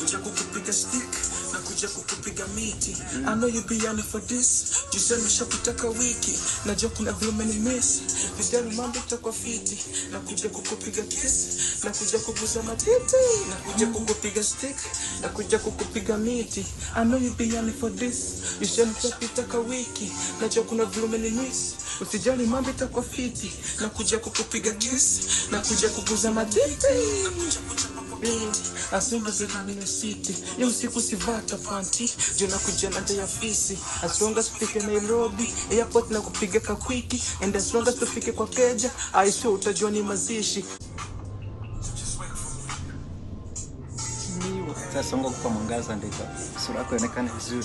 kuja kukupiga stick na kuja kukupiga miti I know you be yearning for this jisema shakutaka wiki najua kuna vile umenimiss vijana mambo itakuwa fiti na kuja kukupiga kiss na kuja kuguza matiti na kuja kukupiga stick na kuja kukupiga miti I know you be yearning for this jisema shakutaka wiki najua kuna vile umenimiss usijali mambo itakuwa fiti na kuja kukupiga kiss na kuja kuguza matiti asingazilangine city yo usiku sivata panti juu nakuja na nje ya fisi as long as tufike nairobi airport na kupiga kakwiki and as long as tufike kwa keja aisho utajua ni mazishi Miwa. Sasa songa kwa mwangaza ndio sura yako ionekane vizuri.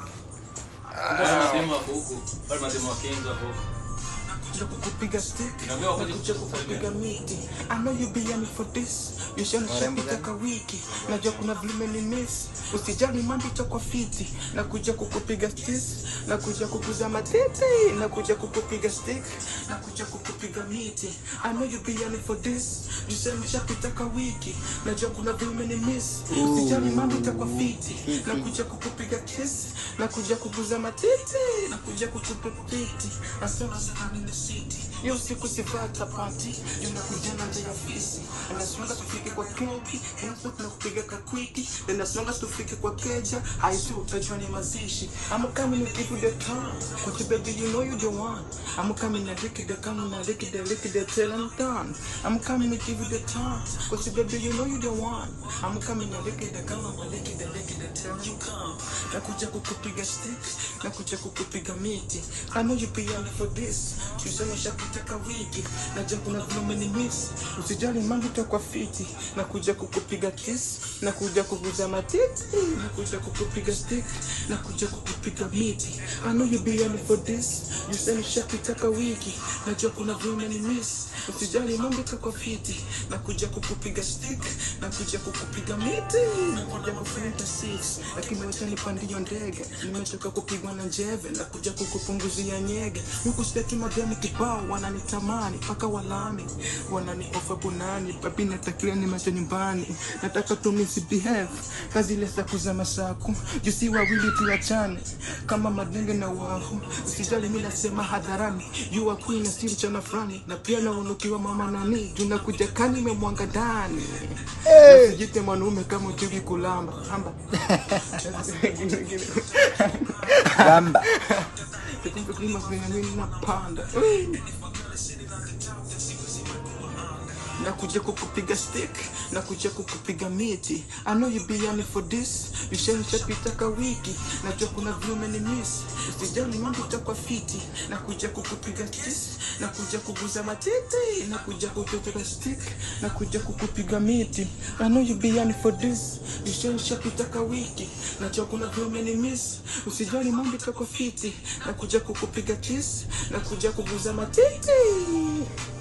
Mademu wako huku, bado mademu wa Kenya wako huku. kuja kukupiga stick Niambia wakati nakuja kukupiga miti I know you be yearning for this Warembo yoshanishapitaka wiki najua kuna vile ni miss usijali mambo itakuwa fiti nakuja kukupiga stis nakuja kukuza matiti nakuja kukupiga stick nakuja kukupiga miti I know you be yearning for this yoshanishapitaka wiki najua kuna vile ni miss usijali mambo itakuwa fiti nakuja kukupiga kiss nakuja kukuza matiti nakuja kukupiga piti nasema sana in the city hiyo siku sivata party unakuja na nje ya fisi nasonga tufike kwa keki hapo tunakupiga kakwiki na nasonga tufike kwa keja haisi utajua ni mazishi I'm coming to give you the time Cause baby you know you the one I'm coming to lick it the come na lick it the lick it the till I'm done I'm coming to give you the time Cause baby you know you the one I'm coming to lick it the come na lick it the lick it the till you come nakuja kukupiga stick nakuja kukupiga miti I know you be young for this tuseme shakutaka wiki najua kuna vile umenimiss usijali mambo itakuwa fiti nakuja kukupiga kiss nakuja kuguza matiti nakuja kukupiga stick nakuja kukupiga miti I know you be young for this tuseme shakutaka wiki najua kuna vile umenimiss usijali mambo itakuwa fiti nakuja kukupiga stick nakuja kukupiga miti nakuja kufunika six lakini wacha nipandio ndege nimetoka kupigwa na njeve nakuja kukupunguzia nyege huku steki mademu kibao wananitamani mpaka walami wananiofa bunani papi natakiwa nimecho nyumbani nataka tu misbehave kazi ile za kuza masaku jusi wawili tuachane kama madenge na wahu usijali mi nasema hadharani you are queen asili chana frani na pia naunukiwa mama nani junakuja kani memwanga ndani Usijite mwanaume kama ujui kulamba hamba Gamba. Kumbe kulima vyenye mimi napanda nakuja kukupiga stick nakuja kukupiga miti I know you be yearning for this vishanishapitaka wiki najua kuna vyume ni miss usijali mambo itakuwa fiti nakuja kukupiga kiss nakuja kuguza matiti nakuja kukupiga stick nakuja kukupiga miti I know you be yearning for this vishanishapitaka wiki najua kuna vyume ni miss usijali mambo itakuwa fiti nakuja kukupiga kiss nakuja kuguza matiti